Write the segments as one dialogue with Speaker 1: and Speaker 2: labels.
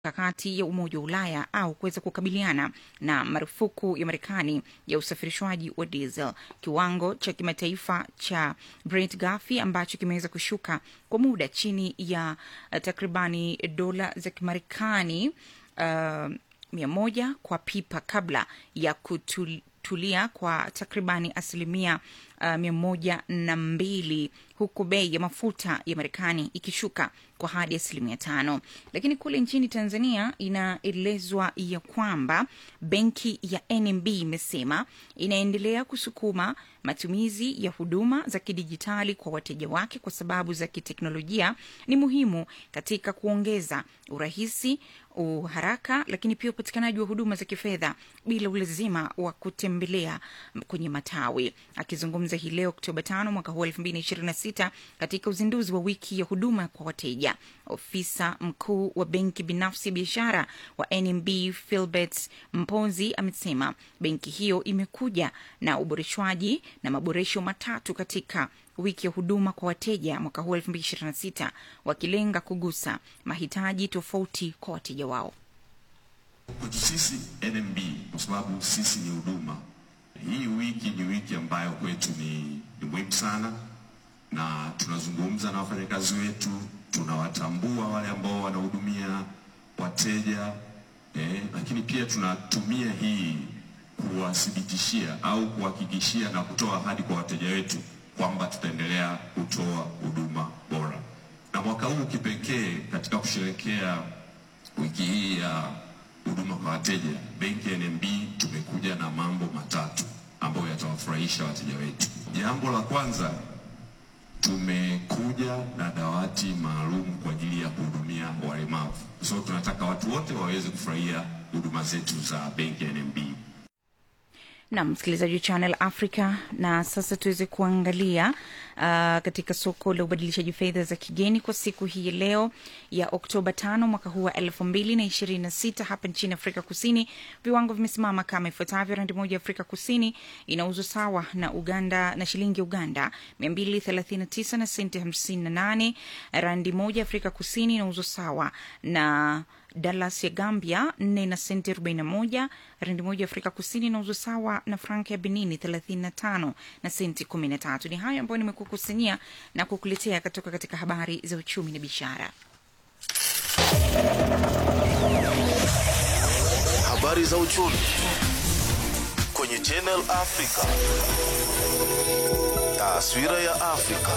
Speaker 1: mikakati ya Umoja wa Ulaya au kuweza kukabiliana na marufuku ya Marekani ya usafirishwaji wa diesel. Kiwango cha kimataifa cha Brent ghafi ambacho kimeweza kushuka kwa muda chini ya uh, takribani dola za Kimarekani uh, mia moja kwa pipa kabla ya kutulia kwa takribani asilimia uh, mia moja na mbili huku bei ya mafuta ya Marekani ikishuka kwa hadi asilimia tano. Lakini kule nchini Tanzania inaelezwa ya kwamba benki ya NMB imesema inaendelea kusukuma matumizi ya huduma za kidijitali kwa wateja wake kwa sababu za kiteknolojia ni muhimu katika kuongeza urahisi uharaka lakini pia upatikanaji wa huduma za kifedha bila ulazima wa kutembelea kwenye matawi. Akizungumza hii leo Oktoba tano mwaka huu elfu mbili ishirini na sita katika uzinduzi wa wiki ya huduma kwa wateja, ofisa mkuu wa benki binafsi ya biashara wa NMB Philbert Mponzi amesema benki hiyo imekuja na uboreshwaji na maboresho matatu katika wiki ya huduma kwa wateja mwaka huu 2026 wakilenga kugusa mahitaji tofauti kwa wateja wao.
Speaker 2: Kwetu sisi NMB, kwa sababu sisi ni huduma, hii wiki ni wiki ambayo kwetu ni, ni muhimu sana, na tunazungumza na wafanyakazi wetu, tunawatambua wale ambao wanahudumia wateja eh, lakini pia tunatumia hii kuwathibitishia au kuhakikishia na kutoa ahadi kwa wateja wetu kwamba tutaendelea kutoa huduma bora. Na mwaka huu kipekee, katika kusherehekea wiki hii ya huduma kwa wateja, benki ya NMB tumekuja na mambo matatu ambayo yatawafurahisha wateja wetu. Jambo la kwanza, tumekuja na dawati maalum kwa ajili ya kuhudumia walemavu, so tunataka watu wote waweze kufurahia huduma zetu za benki ya NMB.
Speaker 1: na msikilizaji wa Channel Africa. Na sasa tuweze kuangalia uh, katika soko la ubadilishaji fedha za kigeni kwa siku hii ya leo ya Oktoba tano mwaka huu wa elfu mbili na ishirini na sita hapa nchini Afrika Kusini, viwango vimesimama kama ifuatavyo: randi moja ya Afrika Kusini inauzwa sawa na Uganda na shilingi ya Uganda mia mbili thelathini na tisa na senti hamsini na nane. Randi moja ya Afrika Kusini inauzwa sawa na Dallas ya Gambia nne na senti arobaini na moja. Randi moja ya Afrika Kusini inauzwa sawa na frank ya Benini thelathini na tano na senti kumi na tatu. Ni hayo ambayo nimekukusanyia na kukuletea kutoka katika habari za uchumi na biashara.
Speaker 3: Habari za uchumi kwenye Channel Africa. Taswira ya Afrika.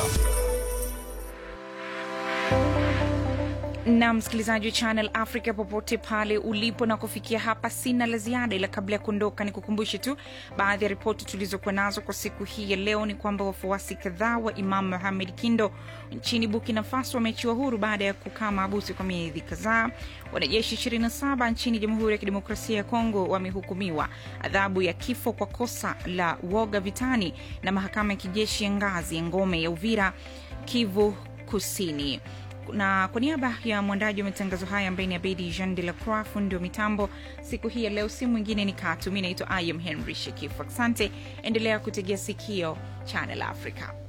Speaker 1: na msikilizaji wa Channel Africa popote pale ulipo, na kufikia hapa sina la ziada, ila kabla ya kuondoka, ni kukumbushe tu baadhi ya ripoti tulizokuwa nazo kwa siku hii ya leo. Ni kwamba wafuasi kadhaa wa Imam Mohamed Kindo nchini Burkina Faso wameachiwa huru baada ya kukaa maabusu kwa miezi kadhaa. Wanajeshi 27 nchini Jamhuri ya Kidemokrasia ya Kongo wamehukumiwa adhabu ya kifo kwa kosa la woga vitani na mahakama ya kijeshi ya ngazi ya ngome ya Uvira, Kivu Kusini na kwa niaba ya mwandaji wa matangazo haya ambaye ni Abedi Jean de la Croix, fundi wa mitambo siku hii ya leo, si mwingine ni Katu. Mi naitwa Ayam Henry Shekifu. Asante, endelea kutegea sikio Channel Africa.